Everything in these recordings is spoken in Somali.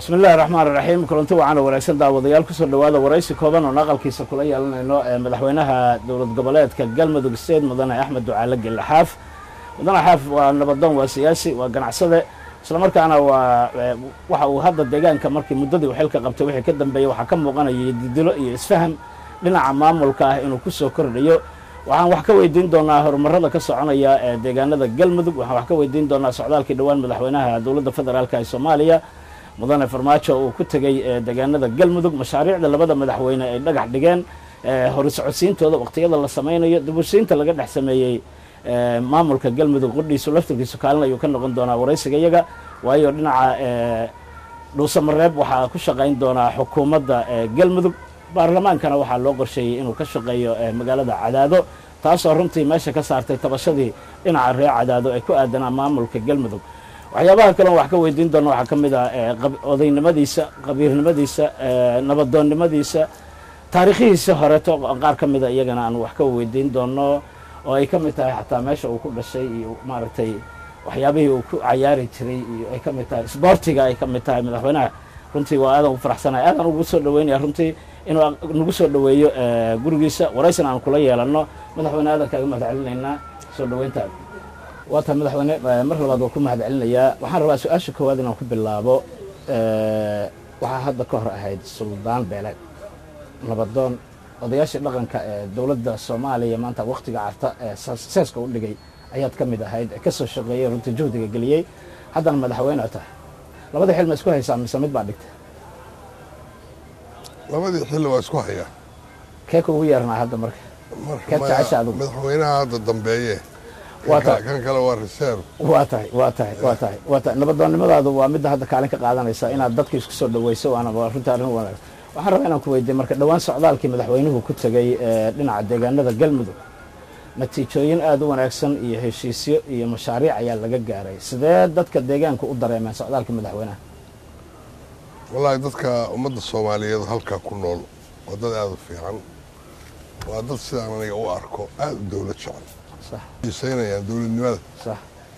bismi illahi raxmaan iraxiim kulanti wacan oo wanaagsan daawadayaal kusoo dhawaada waraysi kooban oon aqalkiisa kula yeelanayno ee madaxweynaha dowlad goboleedka galmudug state mudane axmed ducaale gelle xaaf mudane xaaf waa nabadoon waa siyaasi waa ganacsade islamarkaana waa waxa uu hadda deegaanka markii muddadii uu xilka qabtay wixii ka dambeeyey waxaa ka muuqanayay didilo iyo isfaham dhinaca maamulka ah inuu kusoo kordhayo waxaan wax ka weydiin doonaa horumarada ka soconaya ee deegaanada galmudug waxaan wax ka weydiin doonaa socdaalkii dhowaan madaxweynaha dowladda federaalk ee soomaaliya mudane farmaajo uu ku tegey deegaanada galmudug mashaariicda labada madaxweyne ay dhagax dhigeen hori socodsiintooda waqtiyada la samaynayo dabusiinta laga dhex sameeyey maamulka galmudug qudhiisu laftirkiisu kaalin ayuu ka noqon doonaa waraysiga iyaga waayo dhinaca dhuusamareeb waxaa ku shaqayn doonaa xukuumadda galmudug baarlamaankana waxaa loo qorsheeyey inuu ka shaqeeyo magaalada cadaado taasoo runtii meesha ka saartay tabashadii dhinaca reer cadaado ay ku aadanaa maamulka galmudug waxyaabaha kaleon wax ka weydiin doona waxaa ka mid ah odaynimadiisa qabiirnimadiisa nabadoonnimadiisa taariikhihiisa horeeto qaar ka mida iyagana aan wax ka weydiin doono oo ay ka mid tahay xataa meesha uu ku dhashay iyo maaragtay waxyaabihii uu ku cayaari jiray iyo ay ka mid tahay sboortiga ay ka mid tahay madaxweynaha runtii waa aadan u faraxsanay aadan ugu soo dhaweynaya runtii inuu nagu soo dhaweeyo gurigiisa waraysan aan kula yeelanno madaxweyne aadan kaaga mahad celinaynaa soo dhaweyntaada waa tahay madaxweyne mar labaad waa ku mahad celinayaa waxaan rabaa su-aasha koowaad inaan ku bilaabo waxaa hadda ka hor ahayd suldaan beeleed nabadoon odayaashii dhaqanka ee dowladda soomaaliya maanta waktiga carta ee seeska u dhigay ayaad ka mid ahayd ee kasoo shaqeeyey runtii juhdiga geliyey haddana madaxweyne tahay labadii xil ma isku haysaa mise mid baa dhigtay labadii xilli waa isku hayaa kee kuugu yeernaa hadda marka kee jecesha adigu madaxweynaha hadda dambeeye waa tahay kan kale waa reserve waa tahay waa tahay waa tahay waa tahay nabadoonnimadaadu waa midda hadda kaalin ka qaadanaysa inaad dadka isku soo dhaweyso waana waa runtii arrin wanaagsan waxaan rabaa inaan ku weydiiye marka dhowaan socdaalkii madaxweynuhu ku tegey dhinaca deegaanada galmudug natiijooyin aada u wanaagsan iyo heshiisyo iyo mashaariic ayaa laga gaaray sidee dadka deegaanka u dareemeen socdaalkii madaxweynaha wallaahi dadka ummadda soomaaliyeed halkaa ku nool waa dad aada u fiican waa dad sidaan aniga u arko aada u dowlad jecel sax xiisaynayaan dowladnimada sax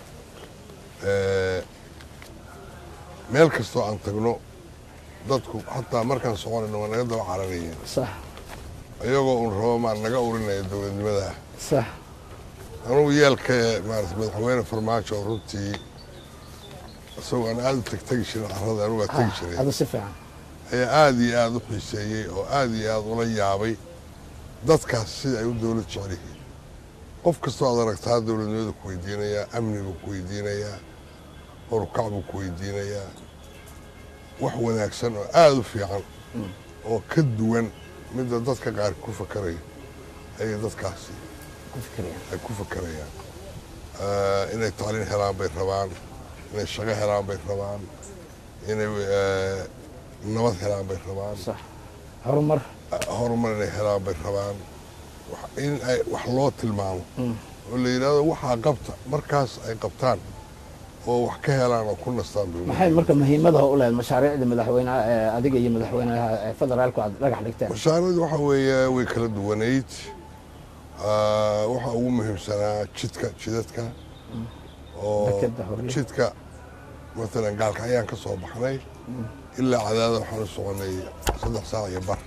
meel kastoo aan tagno dadku xataa markaan soconayno waa naga daba cararayeen sax iyagoo un rabo maan naga urinaya dowladnimada sax anugu yeelka maarata madaxweyne farmaajo oo runtii isagoo aan aada u tegtegi jirin carrada anugu waa tegi jiray hada si fiican ayaa aada iyo aada u xiiseeyey oo aada iyo aada ula yaabay dadkaas sida ay u dowlad jecel yihiin qof kastoo aad aragtaa dowladnimada ku weydiinayaa amni buu ku weydiinayaa horukac buu ku weydiinayaa wax wanaagsan oo aada u fiican oo ka duwan midda dadka qaar ku fakarayo ayay dadkaasi ku fikiraya ay ku fakarayaan inay tacliin helaan bay rabaan inay shaqo helaan bay rabaan inay nabad helaan bay rabaan sax horumar horumar inay helaan bay rabaan in ay wax loo tilmaamo oo la yidhahdo waxaa qabta markaas ay qabtaan oo wax ka helaan oo ku nastaan bay maxay marka muhiimadaha u lehed mashaariicda madaxweynaha ee adiga iyo madaxweynaha ee federaalku aad dhagax dhigteen mashaariicdu waxa weeye way kala duwanayd waxaa ugu muhiimsanaa jidka jidadka oo Dekeda Hurle. jidka matalan gaalka ayaan ka soo baxnay ilaa cadaada waxaan u soconay saddex saac iyo bar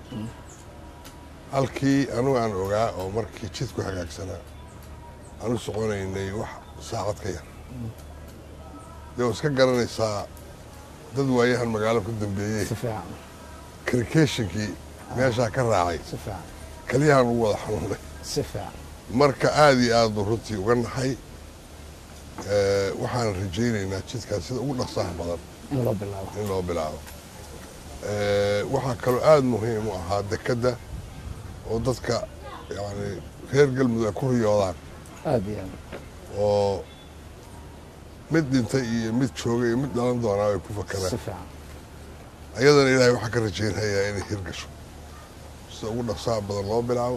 halkii anugu aan ogaa oo markii jidku hagaagsanaa aan u soconaynay wax saacad ka yar dee waa iska garanaysaa dad waayahan magaalo ku dambeeyey si fiican krikeshinkii meeshaa ka raacay si fiican keliyahan ugu wada xanuunay si fiican marka aada iyo aad buu runtii uga naxay waxaan rajaynaynaa jidkaas sida ugu dhaqsaha badan in loo bilaabo in loo bilaabo waxaa kaloo aada muhiim u ahaa dekedda oo dadka yani reer galmudug ay ku riyoodaan aada iyo aad oo mid dhintay iyo mid joogay iyo mid dhalan doonaa ay ku si fakaraan fiican ayadana ilaahay waxaa ka rajaynayaa inay hirgasho sida ugu dhaqsaha badan loo bilaabo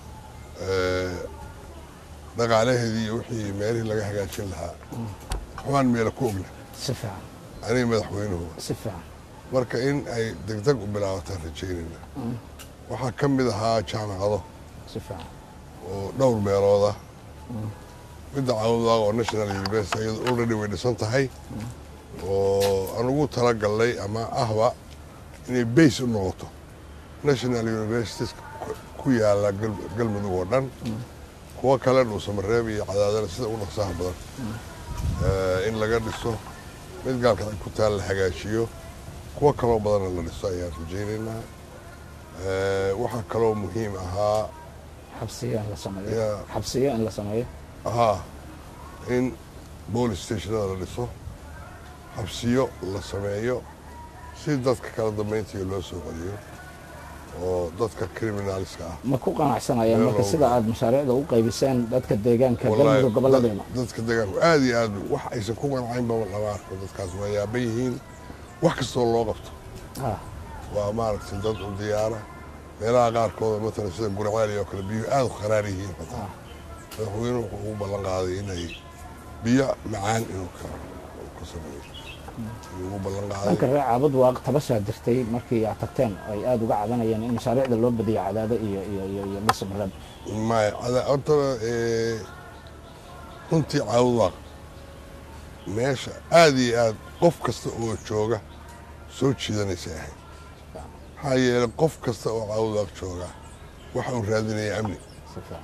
dhaqaalaheedii iyo wixii meelihii laga hagaajin lahaa waxbaan meela ku ogna si fiican aniga madaxweynuhu si fiican marka in ay degdeg u bilaabataan rajaynayna waxaa ka mid ahaa jaamacado si fiican oo dhowr meelooda midda cawda oo national university iyadu already way dhisan tahay oo aan ugu talagalnay ama ahba inay base u noqoto national universities ku yaala galmudug oo dhan kuwo kale dhuusamareeb iyo cadaadana sida ugu dhaqsaha badan in laga dhiso mid gaalkacay ku taal la hagaajiyo kuwo kaloo badanna la dhiso ayaan rajaynaynaa waxaa kaloo muhiim ahaa xabsiyo in la sameeyo Yeah. xabsiyo in la sameeyo haa in boolice stationada la dhiso xabsiyo la sameeyo si dadka kala dambayntiga loo soo celiyo oo dadka criminalska ah ma ku qanacsanayaan Meel marka loogu sida aada mashaariicda u qaybiseen dadka deegaanka galmudug gobolladeena dad- dadka deegaanku aad iyo aad wax aysan ku qancayn baba lama arko dadkaas waa yaaban yihiin wax kastoo loo qabto Ah, waa maaragtay dad u diyaara meelaha qaarkooda matalan sida gurcaali oo kale biyuhu aad u qaraar yihiin xataa madaxweynuhu wuxuu ugu ballan qaaday inay biyo macaan inuu ka uu ka sameeyo ayuu ugu ballan dhanka qaaday reer caabud waa tabashaa jirtay markii aad tagteen ay aada uga cadanayeen in mashaariicda loo badiyo cadaado iyo iyo iyo iyo dhuusamareeb maya cada- horta eh, runtii caawudwaaq meesha aad iyo aad qof kasta oo jooga soo jiidanaysa ahayd maxaa yeelay qof kasta oo caawudwaaq jooga waxa uu raadinaya amni si fiican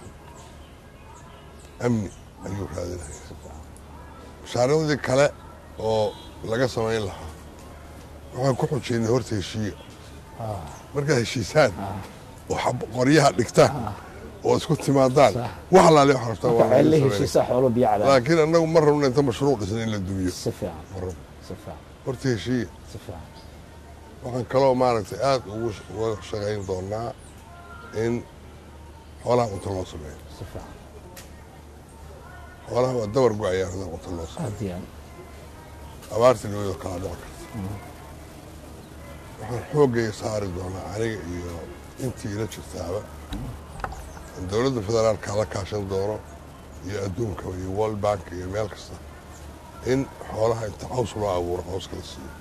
amni ayuu raadinaya mashaariicdii kale oo laga samayn lahaa waxaan ku xujaynay horta heshiiya Ah, markaad heshiisaan ah. oo xab- qoryaha dhigtaan oo isku timaadaan Sax. wax alaale wax rabtaan marka waa laga ceelle samaynaya. heshiisaa xoolo biyo cadaado laakiin annagu ma rabno inta mashruuc dhisna in la dumiyo si fiican ma rabno si fiican horta heshiiya si fiican waxaan kaloo maaragtay aad ugu sh- uga shaqayn doonaa in xoolaha cunto loo sameeyo si fiican xoolaha waa dabar go-ayaa haddaan cunto loo sameeyo aad iyo aad abaarta dhawada kala dhici karta waxaan xooggayga saari doonaa aniga iyo intii ila jirtaaba in dowladda federaalka la kaashan doono iyo adduunka iyo world bank iyo meel kasta in xoolaha inta caws loo abuuro cawska la siiyo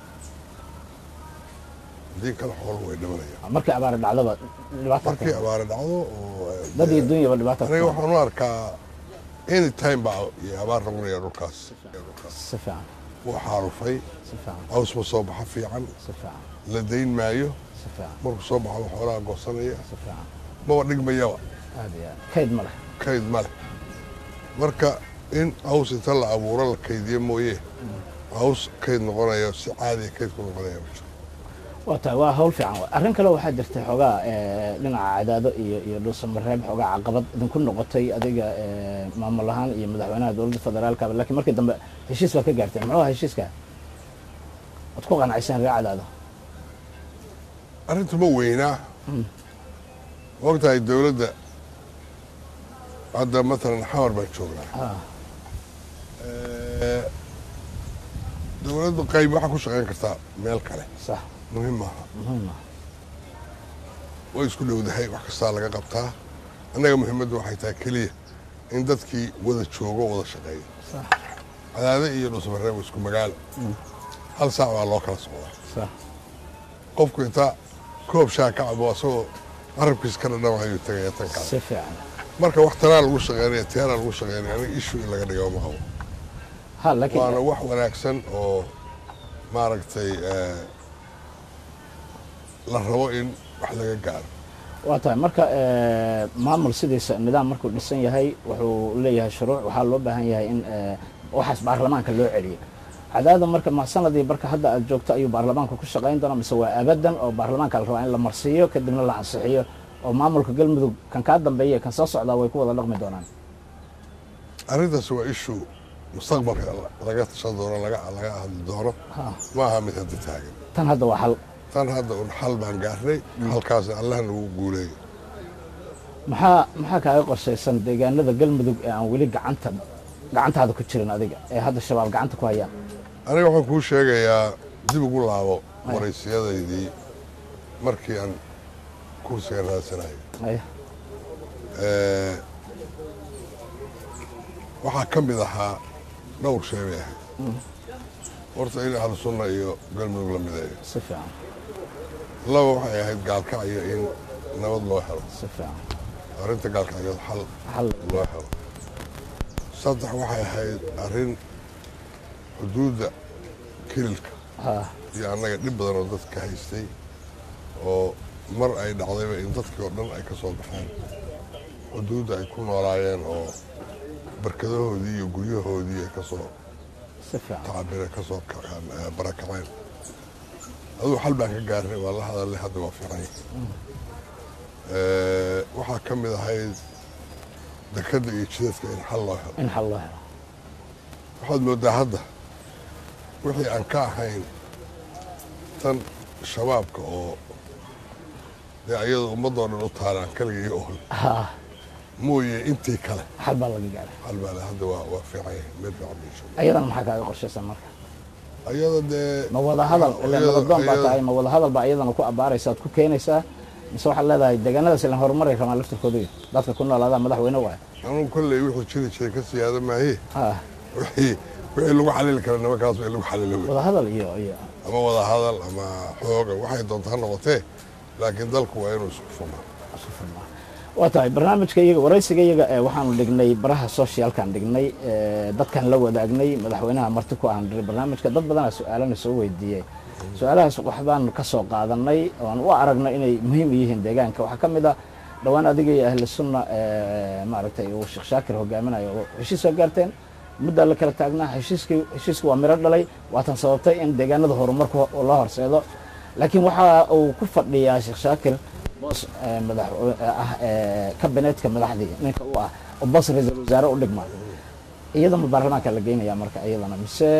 haddii kale xooluhu way dhimanayaan markii abaari dhacdaba dhibaato markii ka- abaare dhacdo oo dad iyo dunyaba dhibaato aniga ka- waxaan u arkaa any time baa iyo abaar noqonaya dhulkaas si fiican wuu xaarufay si fiican caws ma soo baxa fiican si fiican la dayn maayo si fiican markuu soo baxo xoolaha goosanaya si fiican maba dhigmayaba aad iyo aad kayd ma leh kayd ma leh marka in caws inta la abuuro la kaydiyo mooye caws kayd noqonaya si caadiya kayd ku noqonaya ma jiro waa tahay waa hawl fiican waay. arrin kale waxaa jirtay xoogaa eh, dhinaca cadaado iyo iyo dhuusamareeb xoogaa caqabad idinku noqotay adiga eh, maamul ahaan iyo madaxweynaha dowladda federaalkaba laakiin markii dambe heshiis baa ka gaarteen muxuu ahaa heshiiska waad ku qanacseen reer cadaado arrintu ma weynaa ogtahay dowladda hadda matalan xamar baan joognaa Ah, Eh, dowladdu qayb waxaa ku shaqayn kartaa meel kale sax muhiim maaha muhiim ah way isku dhowdahay wax kastaa laga qabtaa annaga muhiimaddu waxay tahay keliya in dadkii wada joogo wada shaqeeyo sax cadaade iyo dhusmareeb waa isku magaalo hal saac baa loo kala socdaa sax qofku intaa koob shaa ka cabo asagoo carabkiis ka dhadhamaayuu tagaya tan kale si fiican marka wax tanaa lagu shaqeynaya tiyanaa lagu shaqeynaya aniga ishu in laga dhigo ma qabo ha laakiin waana wax wanaagsan oo maaragtay eh, la rabo in wax laga gaaro waa tahay marka eh, maamul sidiisa nidaam markuu dhisan yahay wuxuu leeyahay shuruuc waxaa loo baahan yahay in eh, waxaas baarlamaanka loo celiyo cadaada marka ma sanadii marka hadda aad joogto ayuu baarlamaanka ku shaqayn doonaa mise waa abadan oo baarlamaanka la rabaa in la marsiiyo kadibna la ansixiyo oo maamulka galmudug kan kaa dambeeya kan soo socdaa way ku wada dhaqmi doonaan arrintaas waa ishu mustaqbalka laga tashan doono laga laga hadli doono Ha, ma aha mid hadda taagan tan hadda waa hal tan hadda un xal baan gaarnay halkaasna allah nagu guuleeyo maxaa maxaa kaaga qorshaysan deegaanada galmudug ee aan weli gacanta gacantaada ku jirin adiga ee hadda shabaab gacanta ku hayaan aniga waxaan kuu sheegayaa dib ugu laabo waraysiyadaydii markii aan kursiga raadsanayo Aya, Eh, waxaa ka mid ahaa dhowr shay bay ahayd horta in ahlu sunna iyo galmudug la mideeyo si fiican laba waxay ahayd gaalkacyo in nabad loo helo si fiican arrinta gaalkacyood xal hal loo helo saddex waxay ahayd arrin xuduudda kililka ha iyo annaga dhib badan oo dadka haystay oo mar ay dhacdayba in dadkii oo dhan ay ka soo baxeen xuduudda ay ku noolaayeen oo barkadahoodii iyo guryahoodii ay ka soo si fiican tacabire ka soo kaceen ee barakaceen aduu xal baan ka gaarnay waa la hadalay hadda waa fiican yahay Ee, waxaa ka mid ahayd dekadda iyo jidadka in xal loo helo in xal loo helo waxaad moodaa hadda wixii aan ka ahayn tan shabaabka oo dee ayada ummadoo dhan u taalaan kaligii ool ha mooye intii kale xal baa laga gaaray xal baa le hadda waa waa fiican yahay meel fiican bay joogaan ayadana maxaa kaaga qorshaysan marka ayada dee ma wada hadal ilaa ayada- nabadoon baa ayada- tahay ma wada hadal baa iyadana ku abaaraysaad ku keenaysaa mise waxaad leedahay deegaanadaas ilan horumaray rabaan laftirkooda iyo dadka ku noolaadaa madaxweyne waay anugu kolley wixii jiri jiray ka siyaada maaye ha wixii wixii lagu xalili kara nimankaas waa in lagu xalilo wey wada hadal iyo iyo ama wada hadal ama xooga waxay doonta ha noqotee laakiin dalku waa inuu isku furmaa isku furmaa waa tahay barnaamijka iyaga waraysiga iyaga ee waxaanu dhignay baraha socialkan dhignay ee, dadkan la wadaagnay madaxweynaha marti ku ahan dhiray barnaamijka dad badanaa su-aalana soo weydiiyey su-aalahaas waxbaan ka soo qaadanay oan u aragnay inay muhiim u yihiin deegaanka waxaa ka mid ah dhowaan adiga iyo ahli sunna ee, maaragtay uu sheekh shaakir hogaaminayo oo heshiis soo gaarteen muddaa la kala taagnaa heshiiskii heshiiska waa miro dhalay waatan sababtay in deegaanada horumarku loo horseedo laakiin waxa uu ku fadhiyaa sheekh shaakir boos ee, madax ah ee, kabineetka madaxdii ninka u ah oo boos ra-iisul wasaare u dhigma iyadama baarlamaanka la geynaya marka iyadana mise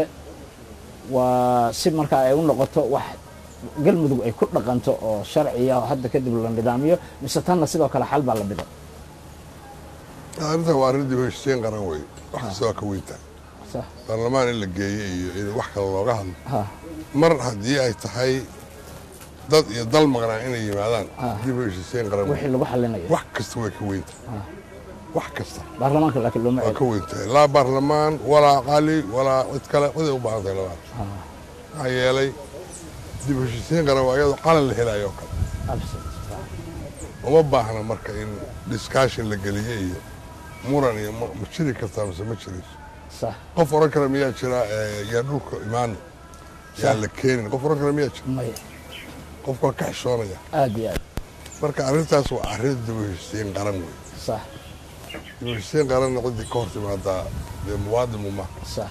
waa si marka ay u noqoto wax galmudug ay ku dhaqanto oo sharciya oo hadda kadib la nidaamiyo mise tanna sidoo kale xal baa la dhigo arrintan waa arrin dib u heshiisiin qaran wey wax kasta waa ka weyntaa sax baarlamaan in la geeyo iyo in wax kale looga hadlo ha mar haddii ay tahay dad iyo dal maqnaa inay yimaadaan Ah. dib u heshiisiin qaran wey wixii lagu xalinayo wax kasta way ka weyntaa wax kasta baarlamaanka laakiin looma waa celi ka weyntahay laa baarlamaan walaa qali walaa cid kale ciday u baahan tahay labada maxaa yeelay dib u heshiisiin qaran waa iyadoo qalan la helayo oo kale Absolute. uma baahna marka in discussion la geliyo iyo muran iyo ma ma jiri kartaa mise ma jirayso sax qof oran kara miyaa jira ee, yaa dhulka imaan yaa la keenin qof oran kara miyaa jira maya qof waa ka xishoonaya aad iyo aad marka arrintaas waa arrin dib u heshiisiin qaran wey sax dib u heshiisiin qaranna ciddii ka hor timaadaa dee muwaadin uma sax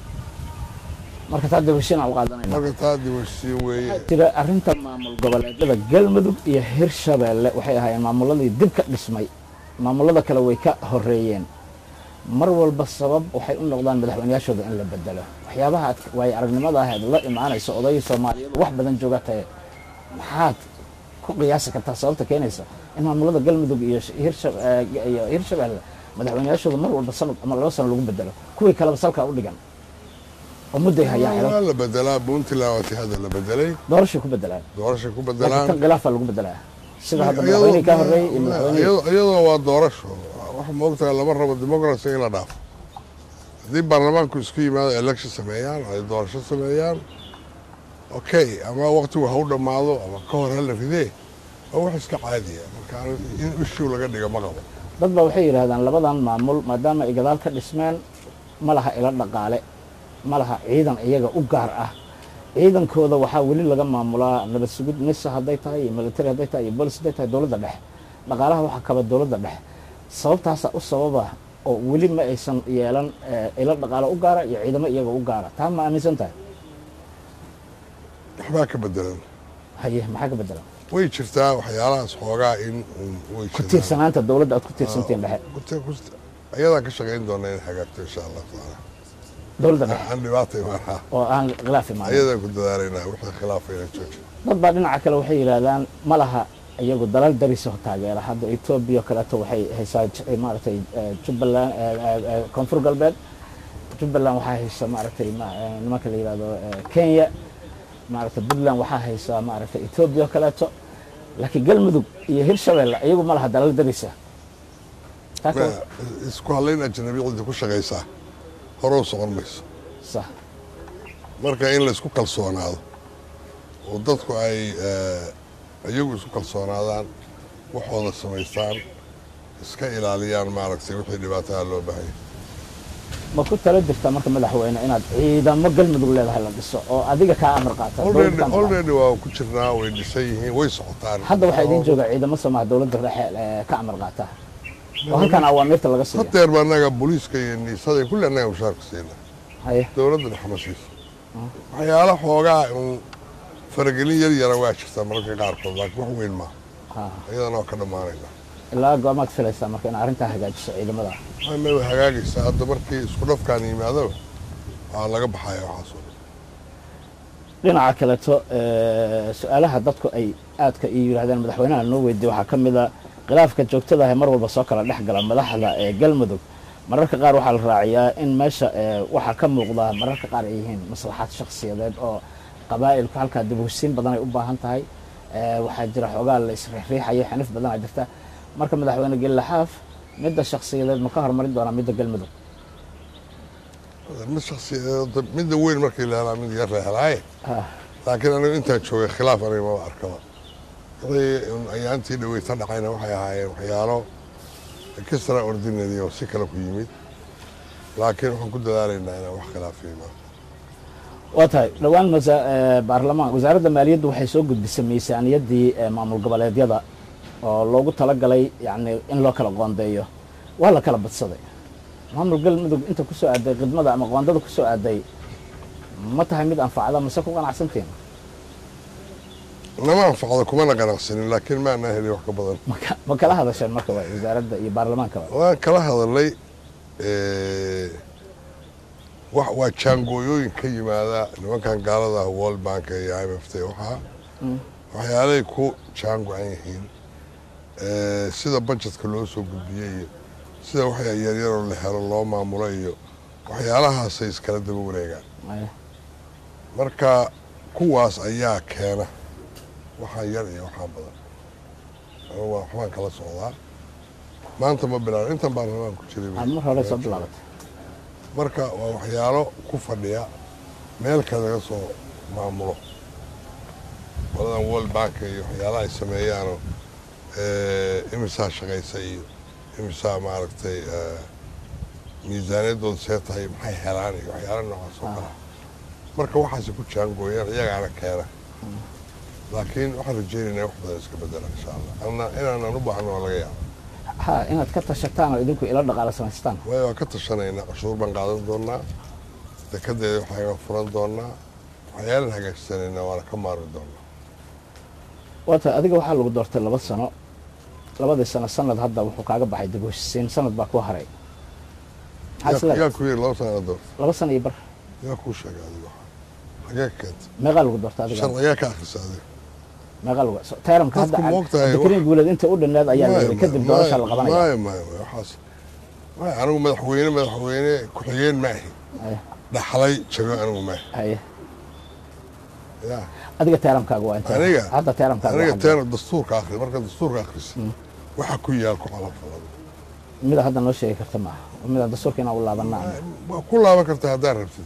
marka taa dib heshiin aan u qaadanayna marka taa dib u heshiisiin weeye jira arrinta maamul goboleedyada galmudug iyo hirshabeelle waxay ahaayeen maamuladii dib ka dhismay maamulada kale way ka horeeyeen mar walba sabab waxay u noqdaan madaxweynayaashooda in la bedelo waxyaabaha aad waayo aragnimada ahayd la imaanaysa odayii soomaaliyeed wax badan jooga tahe maxaad ku qiyaasi kartaa sababta keenaysa in maamulada galmudug iyo sh- hirsha- eh, iyo hirshabeelle madaxweynayaashooda mar walba sanad ama laba sano lagu bedelo kuwii kaleba salkaa u dhigan oo mudday hayaan xidhan waa la bedelaa puntland waa tii hadda la bedelay doorashay ku bedelaan doorashay ku laakiin bedelaan tan khilaafaa lagu bedelaa sida hadda madaxweynihii ka horreeyey iyo madaxweynihii iyadoo iyadoo waa doorasho waxa moogtahay lama rabo democracy in la dhaafo haddii baarlamaanku isku yimaado election sameeyaan ay doorasho sameeyaan okay ama waqtigu ha u dhammaado ama ka hor ha la ridee waa wax iska caadiya marka anigu in issue laga dhiga ma qabo dad baa waxay yidhaahdaan labadan maamul maadaama ay gadaal ka dhismeen ma laha ilo dhaqaale ma laha ciidan iyaga u gaar ah ciidankooda waxaa weli laga maamulaa nabad sugid nisa hadday tahay iyo military hadday tahay iyo bolis hadday tahay dowladda dhexe dhaqaalaha waxaa kaba dowladda dhexe sababtaasa u sababa oo weli ma aysan yeelan eh, ilo dhaqaale u gaara iyo ciidamo iyaga u gaara taa ma aaminsan tahay waxbaa ka bedelan haye maxaa ka bedelan way jirtaa waxyaalahaas xoogaa in un way ku tiirsanaanta dowladda aad ku tiirsantiin dhexe jirtaa ayadaa ka shaqayn doona in hagaagto insha allah tacaala dowladda dhexe aan dhibaata imaanaa oo aan khilaaf imaanin ayadaan ku dadaalaynaa wixii khilaafa inaan joojin dad baa dhinaca kale waxay yidhaahdaan ma laha iyagu dalal dariso taageera hadda etoobiya oo kaleeto waxay haysaa j- maaragtay eh, jubbaland eh, eh, eh, koonfur galbeed jubbaland waxaa haysa maaragtay ma- eh, nimanka la yidhahdo eh, kenya maaragtay puntland waxaa haysa maaragtay etoobiya oo kaleeto laakiin galmudug iyo hirshabelle iyagu ma laha dalal darisa Taa ka- Ma- isku hadlayn ajnabi cidda ku shaqaysaa horou socon mayso sax marka in la isku kalsoonaado oo dadku ay eh, iyagu isku kalsoonaadaan waxooda samaystaan iska ilaaliyaan maaragtay wixii dhibaataha loo baahanya ma ku tala jirta marka madaxweyne inaad ciidamo galmudug leedahay la dhiso oo adiga kaa amar qaata dowladda kaa amar qaata? already waa ku jirnaa way dhisan yihiin way socotaan hadda waxaa idiin jooga ciidamo soomaha dowladda dhexe ee ka amar qaata oo halkan awaamiirta laga siiya hadeer ba annaga booliiska iyo niisada iyo kulli annaga mushaarka siina haye dowladda dhexe ma siiso waxyaala xoogaa un faragelin yar yara waa jirtaa mararka qaarkood laakiin wax weyn maaha ha iyadana waa ka dhammaanayna ilaa goormaad filaysaa marka in arrintaa hagaajiso ciidamada ma way hagaagaysaa hadda markii isku dhafkaan yimaadaba waa laga baxaya waxaas oo dhan dhinaca kaleeto ee, su-aalaha dadku ay aadka iyo yidhahdeen madaxweynaha noo weydiiye waxaa ka mid a khilaafka joogtada ah ee mar walba soo kala dhex gala madaxda ee galmudug mararka qaar waxaa la raaciyaa in meesha ee, waxaa ka muuqda mararka qaar ay yihiin maslaxaad shakhsiyadeed oo qabaa'ilku halkaa dib u heshiin badan ay u baahan tahay ee, waxaa jira xoogaa la isriixriixayo xanif badanaa jirta marka madaxweyne gelaxaaf midda shakhsiyadeed ma ka hormarin doonaa midda galmudug mid shakhsiyadeed midda weyn markii la helaa mid yar la helaaye Ha, laakiin anigu intaan joogay khilaaf aniga maba arkaba wixii un ayaantii dhaweyta dhacayna waxay ahaayeen waxyaalo extra ordinary oo si kale ku yimid laakiin waxaan ku dadaalaynaa inaan wax khilaafiyo ma waa tahay dhowaan masa- ee, baarlamaan wasaaradda maaliyaddu waxay soo gudbisay miisaaniyaddii ee, maamul goboleedyada oo loogu talagalay yacni in loo kala qoondeeyo waa la kala badsaday maamul galmudug inta ku soo aaday khidmada ama qoondada ku soo aaday ma tahay mid anfacda mase ku qanacsantiin nama anfacdo kumana qanacsanin laakiin maana helin wax ka badan ma ka- ma kala hadasheen marka waa wasaaradda iyo baarlamaankaba waan kala hadalay eh, wax waa jaangooyooyin ka yimaada nimankan gaalada ah world bank iyo i m f t waxaa waxyaalay ku jaango-an yihiin Eh, sida budgetka loo soo gudbiyey iyo sida wax yaryaroo la helo loo maamulo iyo waxyaalahaasay iskala daba wareegaan Ay, marka kuwaas ayaa keena waxaan yar iyo waxaan badan anigu waa waxbaan kala socdaa maanta ma bilaabin intan baarlamaan ku jiray aad mar hore soo bilaabatay marka waa waxyaalo ku fadhiya meel kale laga soo maamulo qoladan world bank iyo waxyaalaha ay sameeyaanoo eh, imisaa shaqaysa iyo imisaa maaragtay eh, miisaaniyaddooda see tahay maxay helaan iyo waxyaala noocaas oo kale marka waxaase ku jaangooyaan iyagaana keena laakiin waxaan rajaynaynaa wax badan iska bedela insha allah anna inaanan u baahno waa laga yaaba ha inaad ka tashataan oo idinku ilo dhaqaala samaystaan waayo waan ka tashanaynaa cashuur baan qaadan doonaa dekadeeda waxayaan furan doonaa waxyaalan hagaajisanaynaa waana ka maari doonaa waa tahay adiga waxaa lagu doortay laba sano labadii sano sanad hadda wuxuu kaaga baxay dib u heshiisiin sanad baa ku haray maxaa is yaa leedahay yaa ku yiri laba sana doorta laba sano iyo bar yaa kuu sheegay adiga waxa xagee ka keentay meeqaa lagu doortay adiga sharciyaa ka akhrisa adiga meeqaa lagu so- tayramka hadda Dadku ma ogtahay abdikariin guuleed inta u dhannaad ayaa la yidhi kadib doorasha la qabanaya maayo maayo maayo waxaas maayo anigu madaxweyne madaxweyne ku-xigeen ma ahi Ay, dhaxlay jago anigu ma ahi haye yaa adiga tayramkaaga waa intee aniga hadda tayramkaaga aniga waa xagee? teena dastuurka akhri marka dastuurka akhrisa waxa ku yaal ku calafalada mida hadda noo sheegi karta maaha mida dastuurka inaan u laabanaa waa ku laaban kartaa haddaad rabtid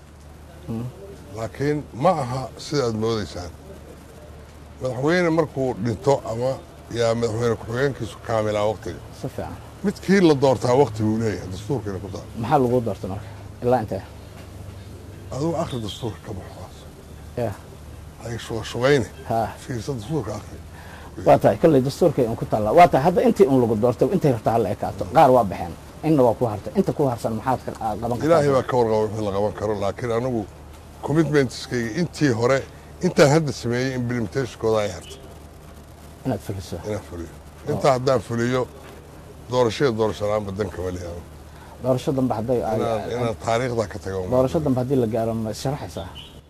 laakiin ma aha sida aad moodaysaan madaxweyne markuu dhinto ama yaa madaxweyne ku-xigeenkiisu kaamilaa waqtiga si fiican midkii la doortaa waqti buu leeyahay dastuurkiina ku taal maxaa lagu doortay marka ilaa intee adigu akhri dastuurka ka baxaas ya hay shubayne ha fiirsa dastuurka akhri waa tahay kolley dastuurkay un ku taalla waa tahay hadda intii un lagu doortay intay rabtaa hala ekaato qaar waa baxeen inna waa ku hartay inta ku harsan maxaad ka aad qaban ilaahay kartaa baa ka warqaba wixii la qaban karo laakiin anigu commitmentskayga intii hore intaan hadda sameeyey implementationkooda ay hartay inaad fuliso inaan fuliyo intaa haddaan fuliyo doorashada doorasho la-aan badan kama lihi doorasho dambe hadday inaan inaan taariikhda ka tago doorasho dambe haddii la gaaro ma sharaxaysaa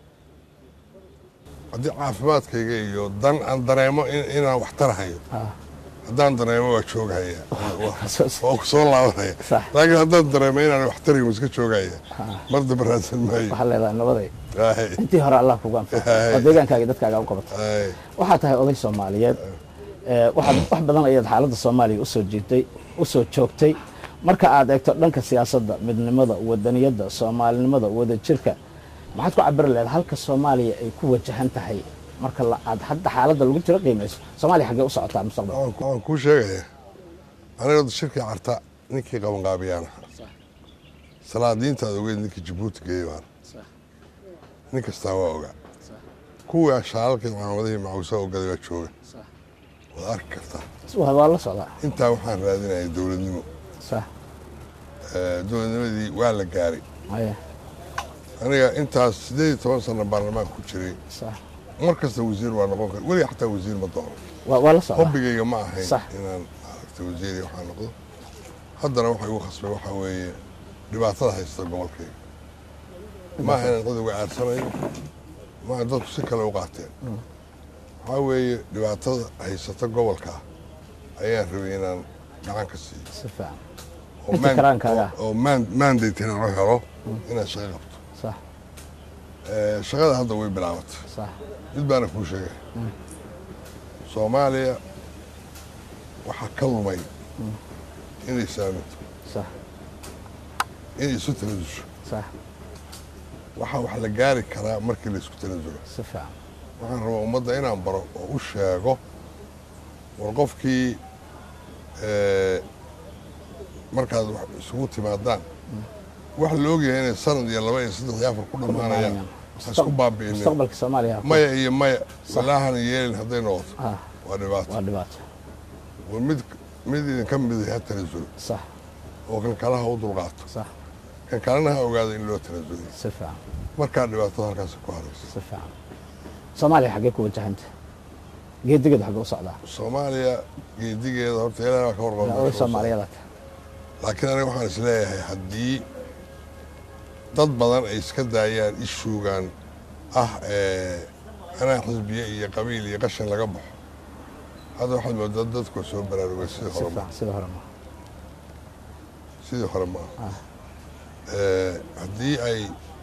haddii caafimaadkayga iyo dan aan dareemo in- inaan wax tarahayo Ha. haddaan dareemo waa joogahaya Waa- waa- Xasuus. waa ku soo laabanaya Sax. laakiin haddaan dareemo inaan wax tarayo iska joogahaya mar dambe raadsan maayo waxaa leedahay nabaday Ay, intii hore allah kugu anfaco Hay. oo deegaankaaga iyo dadkaaga u qabato ay. waxaa tahay oday soomaaliyeed ee, waxaad wax badan ayaad xaaladda soomaaliya usoo jiitay usoo joogtay marka aad eegto dhanka siyaasadda midnimada wadaniyadda soomaalinimada wadajirka maxaad ku cabiri lahayd halka soomaaliya ay ku wajahan tahay marka la- aad hadda xaaladda lagu jiro qiimayso soomaaliya xaggee u socotaa mustaqbalka Waxaan ku- waxaan kuu sheegaya aniga shirkii carta ninkii qabanqaabiyaan ahaa salaadiintaad ogeyd ninkii jabuuti geeyey baan sax nin kastaa waa ogaa sax kuwii shaalalkii caamadihii macawsaa ogaday baa jooga sax waad arki kartaa waa waa la socdaa intaa waxaan raadinayay dowladnimo sax Eh, dowladnimadii waa la gaaray haya aniga intaas siddeed iyo toban sano baarlamaan ku jiray sax mar kasta wasiir waa noqon kara weliga xataa wasiir ma doono waa waa la socdaa hobbigayga ma ahayn Sax. inaan maaragtay wasiir iyo waxaa noqdo haddana waxa igu khasbay waxaa weeye dhibaatada haysta gobolkayga ma aha inaan cid uga aarsanayo ma aha dadku si kale u qaateen waxaa weeye dhibaatada haysata gobolka ayaan rabay inaan gacan ka siiyo si fiican oo Inta man- karaankaaga. oo- oo man- mandate inaan u helo inaan shaqo qabto sax Eh, shaqada hadda way bilaabatay sax mid baana kuu sheegay soomaaliya waxaa ka lumay inay saaminto sax inay isu tanadusho sax waxaa wax la gaari karaa markii la isku tanasulo si fiican waxaan rabaa ummadda inaan baro oo u sheego war qofkii eh, markaad wax isugu timaadaan wax la ogyahay inay sanad iyo laba iyo saddex iyo afar ku dhammaanayaan ha isku baabi'inin mustaqbalka soomaaliya maya iyo maya walaahan yeelin hadday noqoto ah waa dhibaato waa dhibaato war mid mid idinka miday ha tanasulo sax oo kan kalaha u dulqaato sax kan kalena ha ogaado in loo tanasulo si fiican markaa dhibaatada halkaas ku haraysa si fiican soomaaliya xaggee ku wajahanta geedigeedu xaggee u socdaa soomaaliya geedigeeda horta ilaahay baa ka oday warqaba soomaaliyada laakiin aniga waxaan is leeyahay haddii dad badan ay iska daayaan ishuugan ah ee anaa xisbiye iyo qabiil iyo qashin laga baxo hadda waxaad moodaa dadku waa soo baraarugay sidii si hore ma fiican sida hore ma sidii hore ma Ah. Eh, haddii ay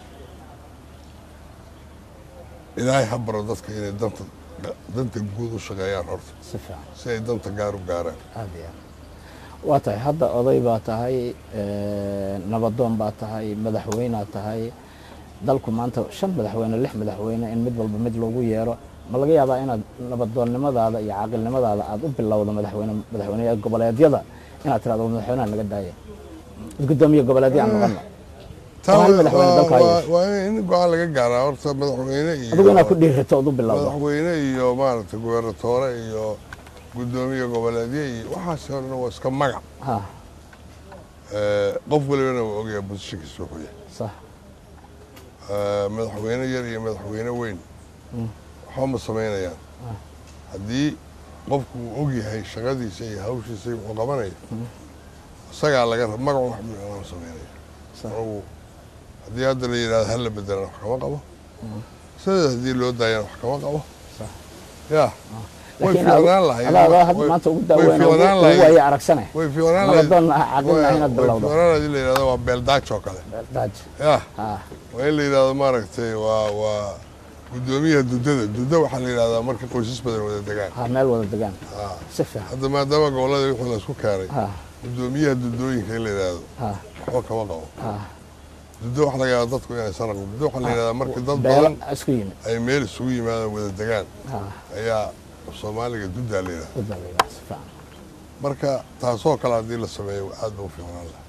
ilaahay ha baro dadka inay danta danta guud u shaqeeyaan horta si fiican si ay danta gaar u gaaraan aad iyo aad waa tahay hadda oday baa tahay nabadoon baa tahay madaxweynead tahay dalku maanta shan madaxweyne lix madaxweyne in mid walba mid loogu yeero ma laga yaabaa inaad nabadoonnimadaada iyo caaqilnimadaada aad u bilowdo madaxweyne madaxweyne goboleedyada inaad tirahdo madaxweynaha naga daaya gudoomiye goboleedya aan noqono taa hal madaxweyne waa- dalka ha waa- yeesho. waa in go-aan laga gaaraa horta madaxweyne iyo adigu inaad ku dhiirato ood u bilowdo madaxweyne iyo maaragtay gobernatoore iyo gudoomiye goboleedye iyo waxaas horena waa iska magac ha Eh, qof walibana waa ogyahay bosishinkiisa wuxuu yahay sax Eh, madaxweyne yar iyo madaxweyne weyn waxba ma samaynayaan haddii qofku uu ogyahay shaqadiisa iyo hawshiisa iyo wuxuu qabanayo isagaa laga rab magacu wax ma samaynaya sax anigu haddii hadda la yidhahdo hal la bedelana wax kama qabo sidaas haddii loo daayana wax kama qabo sax ya way laakiin fiicnaan lahayd adaa adaa hadda way- maanta ugu way daaweyn fiicnaan ugu lahayd waaye aragsane way fiicnaan lahayd nabadoon caaqilna inaad way bilowdo fiicnaan lahayd in la yidhahdo waa beeldaajo oo kale daaj ya ha waa in la yidhahdo maaragtay waa waa gudoomiyaha dudada duda waxaa la yidhahdaa marka qoysas badan wada degaan ha meel wada degaan Ah. si fiican hadda maadaama gobolada wixii laisku keenay ha gudoomiyaha dudooyinka in la yidhahdo ha waxba kama qabo ha dudo waxa laga yaaba dadku inay sanaqo dudo waxaa la yidhahdaa marka dad beelo badan isku yimid ay meel isugu yimaadaan wada degaan ha ayaa soomaaliga dudaa la yidhahda u daweeyaa si fiican marka taasoo kale haddii la sameeyo aad ba u fiicnaan laha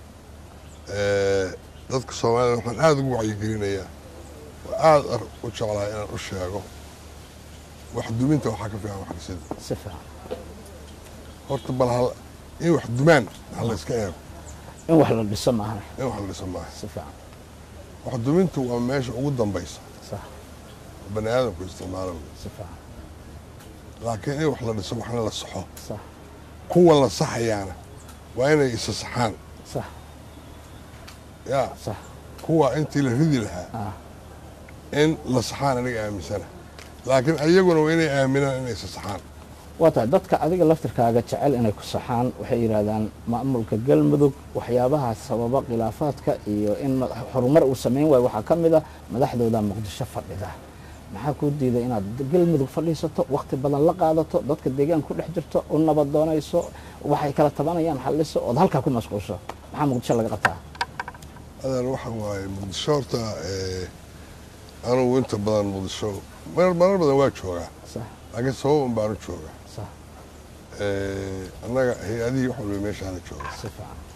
dadka soomaalida waxaan aada ugu wacyigelinayaa oo aada u jeclaa inaan u sheego wax duminta waxaa ka fiican wax dhisida si fiican horta bal hal in wax dumaan ha la iska eego in wax la dhiso maahan in wax la dhiso maaha si fiican wax dumintu waa meesha ugu dambaysa sax oo bani aadamku isticmaalo wey. si fiican laakiin in wax la dhiso waxna la saxo sax kuwa la saxayaana waa inay isa saxaan sax yaa sax kuwa intii la ridi lahaa ah in la saxaan aniga aaminsana laakiin ayaguna waa inay aaminaan inay isa saxaan waa tahay dadka adiga laftirkaaga jecel inay ku saxaan waxay yidhaahdaan maamulka galmudug waxyaabaha sababa khilaafaadka iyo in ma- horumar uu samayn waayo waxaa ka mid a madaxdooda muqdisho fadhida maxaa kuu diiday inaad galmudug fadhiisato wakti badan la qaadato dadka deegaan ku dhex jirto u nabadoonayso waxay kala tabanayaan xalliso ood halkaa ku mashquulsho maxaa muqdisho laga qabtaa adan waxa waaye muqdisho horta eh, anugu inta badan muqdisho marar marar badan waa joogaa sax laakiin sabab un baanu joogaa sax Eh, annaga hay-adihii wax walba meeshaana jooga si fiican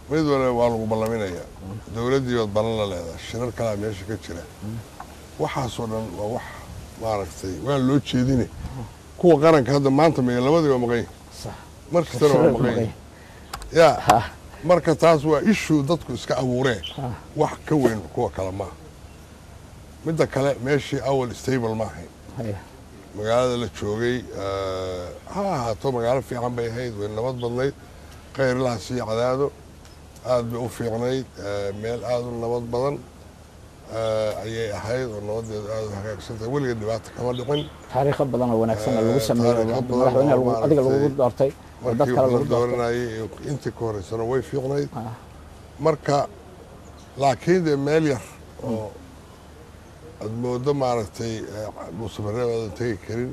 mid waliba waa lagu ballaminayaa dowladdii baad ballan la leedahay shirar kalaa meesha ka jira waxaasoo dhan waa wax maaragtay waa loo jeedine kuwa qaranka hadda maanta maya labadii waa maqan yihin sax mar kastana waa maqan yihin yaa ha marka taas waa ishuu dadku iska abuureen ha wax ka weyn kuwa kale maaha midda kale meeshii awal stable ma ahayn haya magaalada la joogay eh, ha ahaato magaalo fiican bay ahayd way nabad badnayd khayrlahaas iyo cadaado aad bay u fiicnayd eh, meel aad u nabad badan eh, ayay ahayd oo nabadeedu aad u hagaagsantahay weliga dhibaata kama dhicin taariikho badan oo wanaagsan oo lagu Eh, sameeyey taariikho hadda badan madaxweynaha oo lagu- adiga lagugu maaragtay doortay oo dad markii kale la lagu doortay dooranayay iyo intii ka horeysana way fiicnayd Ah, marka laakiin dee meel yar oo aad moodo maaragtay dhuusamareeb aadan tegi karin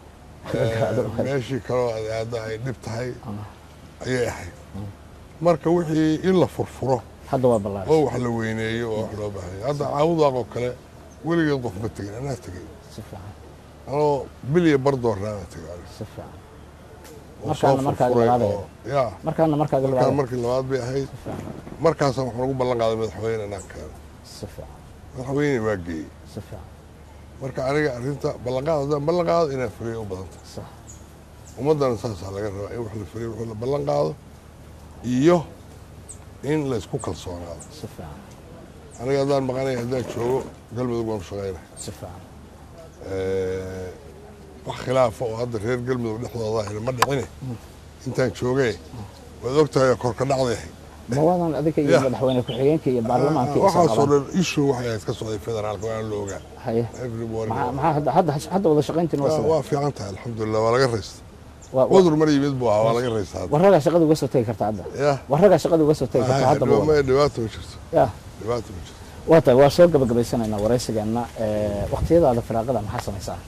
Eh, meeshii kaloo aad aadda ay dhib tahay ayay ahayd marka wixii in la furfuro hadda waa ballaaran oo wax la weyneeyo oo wax loo baahanya hadda caawudaaq oo kale weligeed qof ma tegin anaa tegay si fiican anoo biliya bardoornaana tegay aniga. si fiican oo Markaana soo markaaga furfuray labaad oo ya markaana markaaga markaan labaad markii labaad bay ahayd si fiican markaasaan waxaan ugu ballan qaaday madaxweyne inaan keeno si fiican madaxweyne waa geeyey si fiican marka aniga arrinta ballanqaad haddaan ballan qaado inaan fuliyo u badanta sax ummaddana saasaa laga rabaa in wax la fuliyo wixii la ballan qaado iyo in laysku kalsoonaado si fiican aniga haddaan maqanaya haddaan joogo galmudug waan u shaqaynaya si fiican Eh, wax khilaafa oo hadda reer galmudug dhexdooda ahina ma dhicine intaan joogay waad ogtahay oo korka dhacday ahayd ma wadan adiga iyo Yeah. madaxweyne ku-xigeenka iyo baarlamaanka iyo waxaasoo isaqabaan dhan issue waxay ahayd ka socday federaalka waan la ogaa haye everybody maxaa maxaa hadda hadda hadda wada shaqayntiin waa waa sida waa fiican tahay alxamdulilah waa laga raysta waa waa- cudur mar yimid buu ahaa waa laga raysta hadda warragaa shaqada uga soo tegi karta hadda ya warragaa shaqada uga soo tegi karta hadda ma wada dhibaato ma jirto ya dhibaato ma jirto waa tahay waa soo gabagabaysanaynaa waraysigeenna Eh, waqtiyadaada firaaqada maxaa samaysaa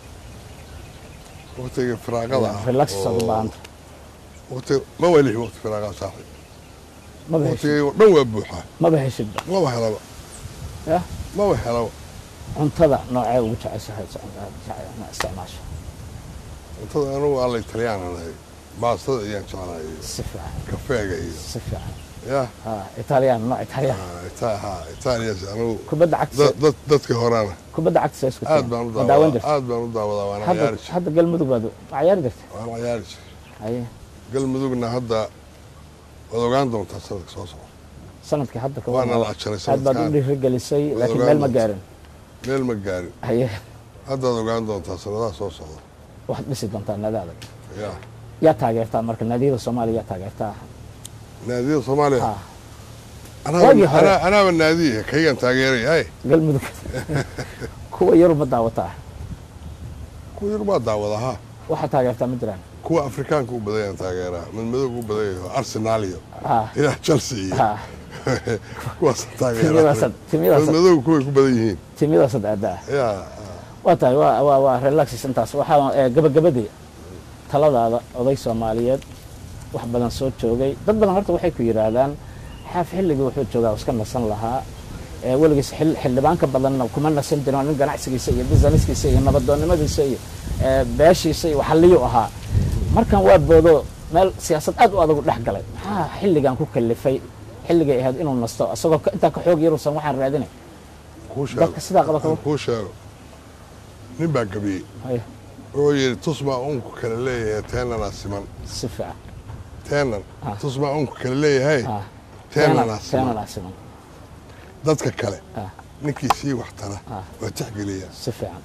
waqtiga firaaqada ah relax oo- aad u baahanta waqti ma walihi waqti firaaqada saaxib maba heshid waqtigay dhan waa buuxaa maba heshidba maba helaba ya maba helaba cuntada noocee ugu jeceshahay ma isticmaasho cuntada anugu alla italyaananahay baastada ayaan jeclahay si fiican kafeega iyo si fiican ya ha italiyaan nooc italiyaan ah, Ita- ha italias anugu kubadda cagta dad- dad- dadka horaana kubadda cagta see isku aad baan u daawan daawadaa jirta aad baan u daawadaa waana hadda ciyaari jiray hadda galmudug baad ma ciyaari jirta waana ciyaari jiray haye galmudugna hadda waad ogaan doontaa sanadka soo socda sanadkii hadda ka waana wadan la ajaray aad baad u sanadkaan dhiirigelisay Waad laakiin ogaan meel ma doontaa. gaarin meel ma gaarin haye haddaad ogaan doontaa sanadaha soo socda waxaad dhisi doontaa nadaada ya yaa taageertaa marka naadiyada soomaaliya yaa taageertaa naadiyada soomaaliya ha Anaaba- Waagii hore. anaa- anaaba naadiya kaygan taageeraya hay galmudug kuwa yaruma daawataa kuwa yar baa daawada ha waxaa taageertaa ma jiraan kuwa afrikaanka u badanyaan taageeraa mid madowga u badanayo arsenal iyo ha ilaa chelsea iyo ha kuwaas taageera timyadaasad mid timyadaasad madowga kuway ku badan yihiin timyadaasad aadaa ya waa tahay waa waa waa relaxis intaas waxaa ee, gabagabadii taladaada oday soomaaliyeed wax badan soo joogay dad badan horta waxay ku yidhaahdaan xaaf xilligii wuxuu joogaa oo iska nasan lahaa ee weligiis xil- xildhibaanka badanna kuma nasan jirin oo nin ganacsigiisa iyo businesskiisa iyo nabadoonnimadiisa iyo ee, beeshiisa iyo waxaliyuu ahaa markan waa boodo meel siyaasad aad u adag u dhex galay maxaa xilligan ku kalifay xilligay ahayd inuu nasto isagoo ka- intaa ka xoog yaruusan waxaan raadinay kuu sheego dadka sidaa qaba kaba kuu sheego nin baa gabiyey Haya, wuxuu yidhi tusmaa unku kale leeyahay teenanaa siman si fiican teenan Ah. tusmaa unku kale leeyahay Ah, teenanaa siman teenanaa siman dadka kale Ah. ninkii sii wax tara Ah. waa tixgeliyaa si fiican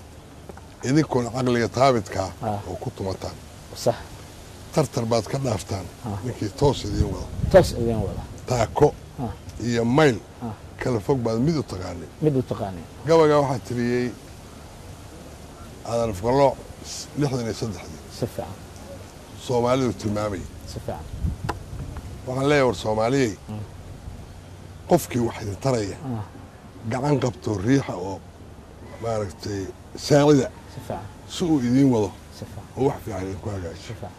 idinkuna caqliga taabidkaa Ah. oo ku tumataan sax tartar baad ka dhaaftaan Ah. ninkii toos idiin wada toos idin wada taako Ah. iyo mayl Ah. kala fog baad mid u taqaanay mid u taqaanay gabagaa waxaa tiriyey aadan afqalooc lixdan iyo saddexdii si fiican soomaalidu tilmaamayay si fiican waxaan leeyahay war soomaaliyey qofkii wax idin taraya Ah. gacan qabto riixa oo maaragtay saacida si fiican si uu idiin wado si fiican oo wax fiican idinku hagaajiyo si fiican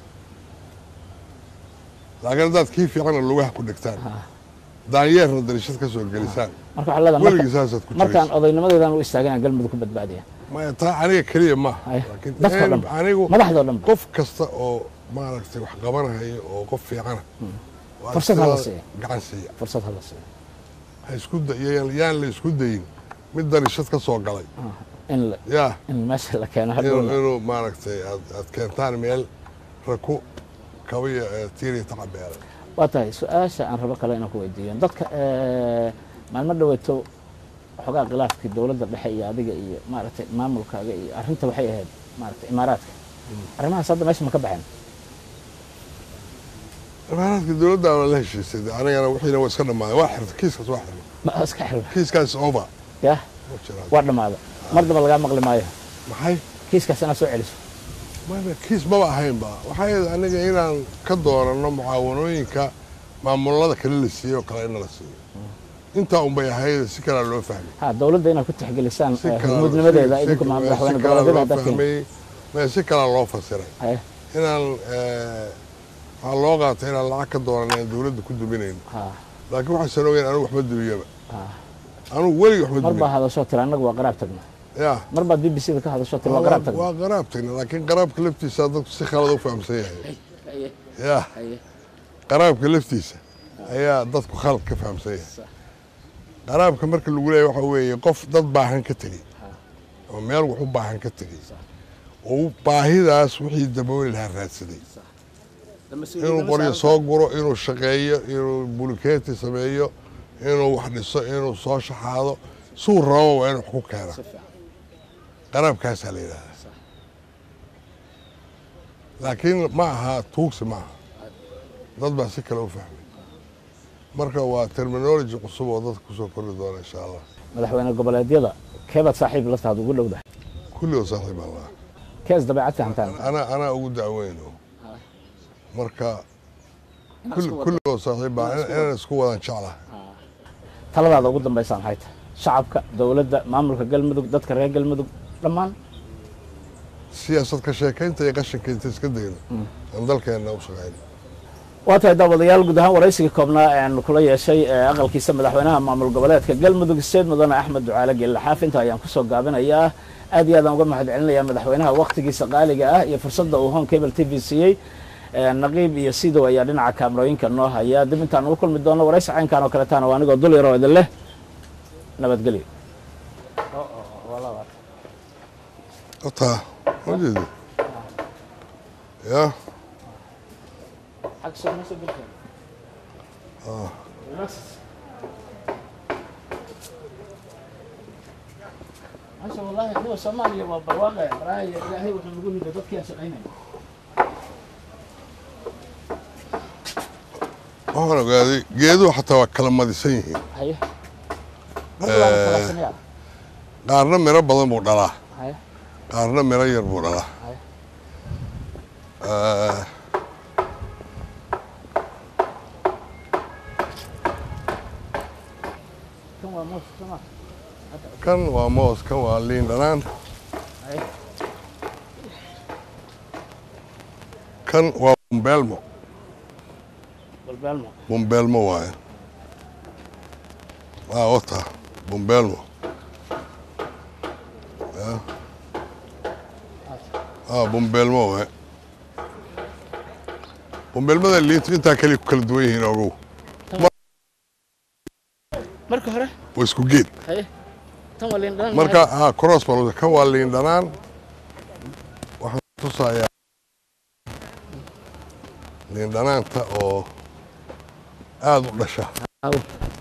laakiin haddaad kii fiicana lugaha ku dhigtaan Ah. daanyeerna darishad ka soo gelisaan marka waxaa leedahay weligii marka- saasaad ku markaan jiraysa odaynimadeedan u istaagana galmudug ku badbaadiya maya taa aniga keliya maaha Ay, laakiin dadkoo een, dhan. anigu madaxdoo dhan qof kasta oo maaragtay wax qabanayo oo qof fiicana waa Fursad ha la istilaada siiyo. gacan siiya fursad hala siiyo ha isku da- yaan yaan la isku dayin mid darishad ka soo galay in la- yaa in meesha la keeno inuu hadhowna inuu maaragtay aad aad keentaan meel raku kabiya ee tiiriya tacabeelay waa tahay su-aasha aan rabo kale inaan ku weydiiyo dadka eh, maalmo dhaweeto xogaa khilaafkii dowladda dhexe iyo adiga iyo maaragtay maamulkaaga iyo arrinta waxay ahayd maaragtay imaaraadka arrimahaas hadda meesha ma ka baxeen imaaraadka dowladda waa la heshiisay dee anigana wixiina waa iska dhammaaday waa xirtay kiiskaas waa xirtay ma iska xirma kiiskaas over yah ma jiraan waa dhammaada mar damba lagaa maqli maayo maxay kiiskaas inaad soo celiso maya kiis maba ahaynba waxay ahayd aniga inaan ka dooranno mucaawanooyinka maamulada kale la siiyey oo kale in la siiyo intaa unbay ahayd si kalea loo fahmay ha dowladda inaad ku tixgelisaan Si eh, kala- hormuudnimadeeda si- idinku si- ma- si madaxweyne kalaa goboleedyada loo haddaad keeni fahmay maya si kalaa loo fasiray haye inaan eh, waxaa loo qaatay inaan lacag ka dooranno aan dowladda ku duminayno ha laakiin waxaysan ogeyn anigu waxma dumiyaba ha anigu weligii waxma mar baa dumin hadashoo tiri annagu waa qaraab tagna ya mar baad b b c da ka hadashoo tiri waa qaraab tagna waa qaraab tagna laakiin qaraabka laftiisa dadku si khalad u fahamsan yahay ya qaraabka laftiisa ayaa dadku khalad ka fahamsan yahay qaraabka marka lagu leeyahy waxa weeye qof dad baahan ka tegey oo meel wax u baahan ka tegey oo baahidaas wixii dabooli lahaa raadsaday inuu qoryo soo guro inuu shaqeeyo inuu bulikeeti sameeyo inuu wax dhiso inuu soo shaxaado suu rabo waa inuu wax ku keena qaraabkaasaa la yidhahdaa laakiin ma aha tuugsi ma aha dad baa si kale u fahmay marka waa terminology cusub oo dadka kusoo kordhi doona insha allah madaxweyne goboleedyada keebaad saaxiib la tahay ugu dhowdahay kulligoo saaxiib aan lahaa kees dabeecad fahamtaan anaa anaa ugu dacweyno marka kull- kulligoo saaxiib baan inaan isku wadan jeclahay taladaada ugu dambaysaa maxay tahay shacabka dowladda maamulka galmudug dadka reer galmudug dhammaan siyaasad ka sheekaynta iyo qashinka inta iska dayno aan dalkeenna u shaqayno waa tahay daawadayaal guud ahaan waraysigii koobnaa ee aan kula yeeshay ee aqalkiisa madaxweynaha maamul goboleedka galmudug seed mudane axmed ducaale geelle xaaf inta ayaan kusoo gaabinayaa aad iyo aad aan uga mahad celinayaa madaxweynaha wakhtigiisa qaaliga ah iyo fursadda uu home cable t v siiyey Ee, naqiib iyo sidow ayaa dhinaca kaamarooyinka noo haya dib intaan ugu kulmi doono waraysi caynkan oo kaletaana waa anigoo dul yaroo idin leh nabadgelyo otaa ma jeedi ya masha wallahi kuwa soomaaliya waa barwaaqe baraayo ilaahay wuxuu nagu riday dadkii aan shaqaynaya waxaan ogaaday geeduhu xataa waa kala madisan yihiin haye marka waa la kala sameeyaa qaarna miro badan buu dhalaa haye qaarna miro yar buu dhalaa Haye. Eh, kan waa moos soma kan waa moos kan waa liin dhanaan haye kan waa bumbeelmo balbaalmo bumbeelmo waaye waa wata bumbeelmo ya ah bumbeelmo waaye bumbeelmada liintu intaa kaliya ku kala duwan yihiin ogow marka hore waa isku geed haye tan waa liin dhanaan marka ah cross bal kan waa liin dhanaan waxaan tusayaa liin dhanaanta oo aada u dhasha Aw.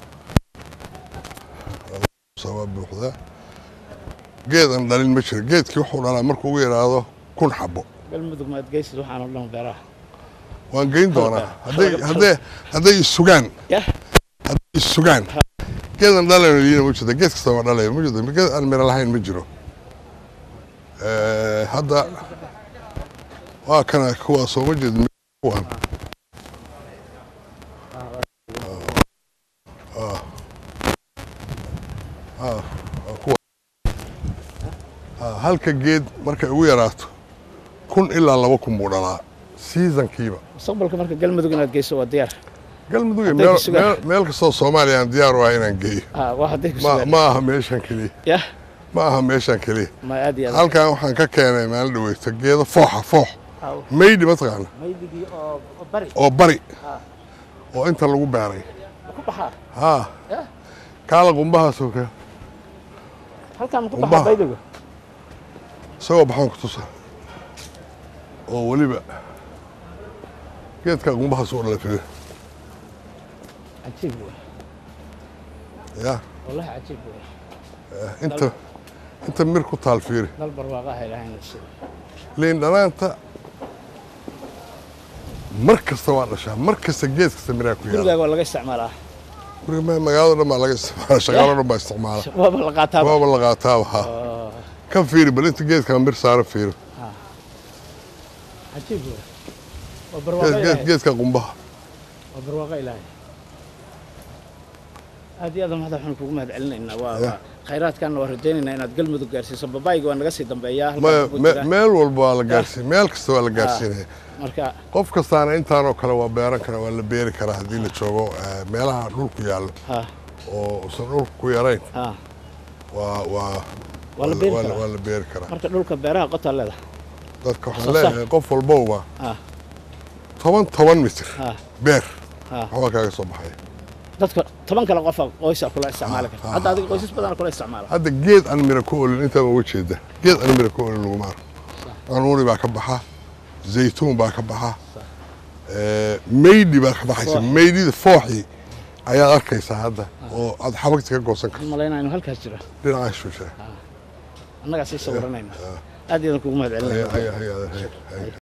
sabaa buuxda geed aan dhalin ma jiro geedkii wuxuu dhalaa markuu ugu yidhaahdo kun xabo galmudug ma adgeysid waxaan oo dhan beeraha waan geyn doonaa Halka- hadday halka- hadday hadday isugaan yah hadday isugaan geed aan dhalayno liina ma jirto geed kasta waa dhalaya ma jirto geed aan miro lahayn ma jiro Eh, hadda waa kana kuwaasoo ma jeed kuwan Ah. Ah, waa kuwa. Ah, halka geed markay ugu yaraato kun ilaa laba kun buu dhalaa seasonkiiba mustaqbalka marka galmudug inaad geyso waa diyaar galmudug iyo Hadday meel, ku sugaan. meel, meel kastoo soomaaliya aan diyaar u ah inaan geeyo ha waa hadday ku ma, sugaan ma aha meeshan keliya yah ma aha meeshan keliya ma aad iyo aad halkan waxaan ka keenay maalin dhaweyto geedo fooxa foox Aw. maydhi mataqaana maydigii oo oo bari oo bari Ha. oo inta lagu beeray ma ku baxaa haa Eh, kaala qumbahaasoo kale halkaan ma ku Qumbaha. baxaa baydigu isagoo baxaan ku tusa oo weliba geedka qumbahaas u dhala fiir cajiib wey ya wallahi cajiib wey inta inta mir ku taal fiiri dal barwaaqaha ilaahayna sida liin dhanaanta mar kasta waa dhashaa mar kasta geed kasta miraa ku yaala gurigaaga waa laga isticmaalaa guriga ma- magaalada dhan baa laga isticmaala shaqaalo dhan baa isticmaala waaba la qaataaba waaba la qaataaba ha Oo, kan fiiri bal inta geedka mir saara fiiri cajiib wey waa barwaaqo geed- geed- ilaahay geedka qumbaha waa barwaaqo ilaahay aad iyo aad mahad waxaan kugu mahad celinaynaa waa Ya. waa khayraadkaana waa rajaynaynaa inaad galmudug gaarsiiso babaayga waa naga sii dambeeyaa halkaan Maya- ku me- jira. meel walba waa la gaarsiin meel kasta waa la gaarsiinaya marka qof kastaana intaanoo kale waa beeran karaa waa la beeri karaa haddii la joogo eh, meelaha dhulku yaallo ha oo usan dhulku ku yarayn ha waa waa Waa la beeri waa karaa. waa la beeri karaa marka dhulka beeraha qotaa leedahay dadka waxaan Soo saar. leeyahay qof walbowba ha toban toban mitir ha beer ha waxbaa kaaga soo baxaya dadka toban kale qofa qoysa kula isticmaali karta ha, hadda adiga qoysas badan kula isticmaala hadda geed aan mira ku olin intaa uga jeeda geed aan mira ku olin laguma arko anuuni baa ka baxa zaytuun baa ka baxa eh, meydhi baa ka baxaysa Foox. meydhida fooxii ayaad arkaysaa hadda oo aad xabagti ka goosan karto waxaan malaynaa inuu halkaas jiro dhinacaasuu jira annagaa sii sawiranayna aad iyo aad kugu mahad celinayna Hay- hay- hay- hay- hay-